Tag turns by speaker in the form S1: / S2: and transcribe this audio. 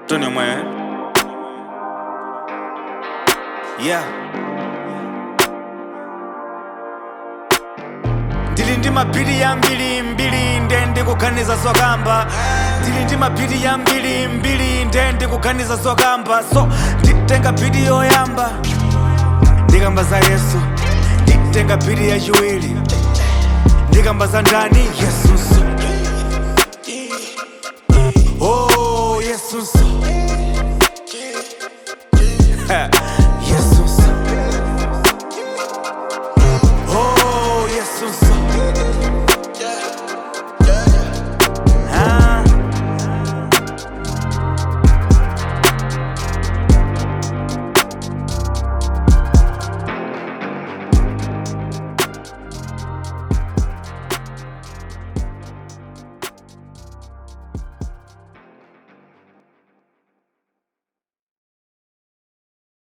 S1: Tony mwe yeah ndili ndi mapiri yambiri mbiri nde ndikuganiza zokamba ndili ndi mapiri yambiri mbiri nde ndikuganiza zokamba so nditenga piri yoyamba ndikamba za yesu nditenga piri yachiwiri ndikamba za ndani yesu